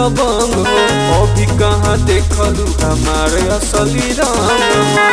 दबंग हो अभी कहाँ देखलू हमारे असली रंग हो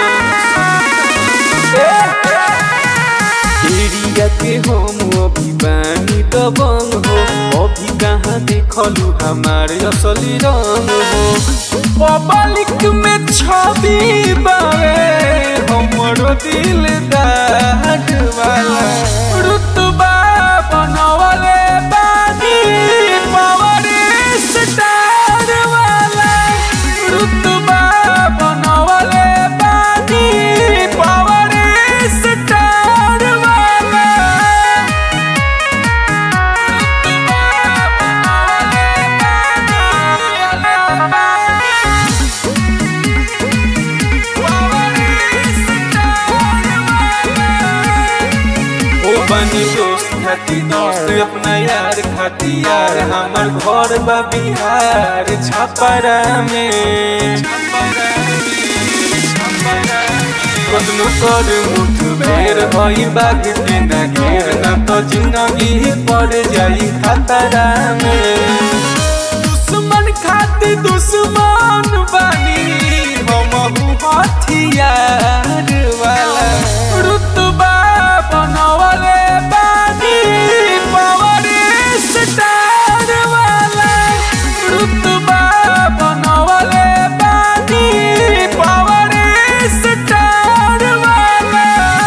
एरिया के हम अभी बानी दबंग हो अभी कहाँ देखलू हमारे असली रंग हो पब्लिक में छवि बावे हमरो दिल दाट वाला रुतबा बनवले बानी पावर स्टार वाला रुतबा बनवले बानी पावर स्टार वाला ओ बनी दोस्त खाती दोस्त अपना यार खाती यार हमर घर बा बिहार छपरा में कतनो कर मुठ बेर भई बाग के ना घेर ना तो जिंदगी पड़ जाई खतरा में दुश्मन खाती दुश्मन बानी हम हथियार वाला रुतबा बनवले बानी पावर स्टार वाला रुतबा बनवले बानी पावर स्टार वाला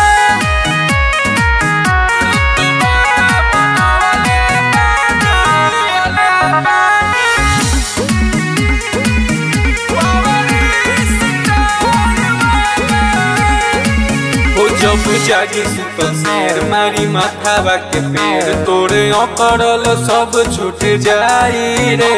ओ जब जागी सुतल शेर मारी माथावा के पेड़ तोरे अकड़ल सब छूट जाई रे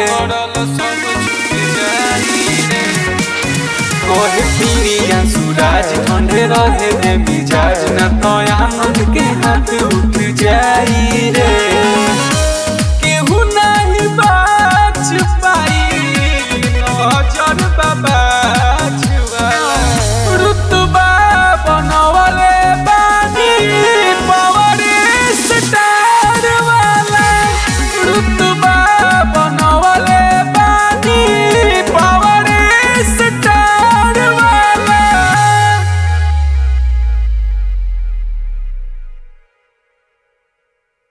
कोहे पीरिया सूरज ठंडे रहे दे मिजाज न तो आनंद के हाथ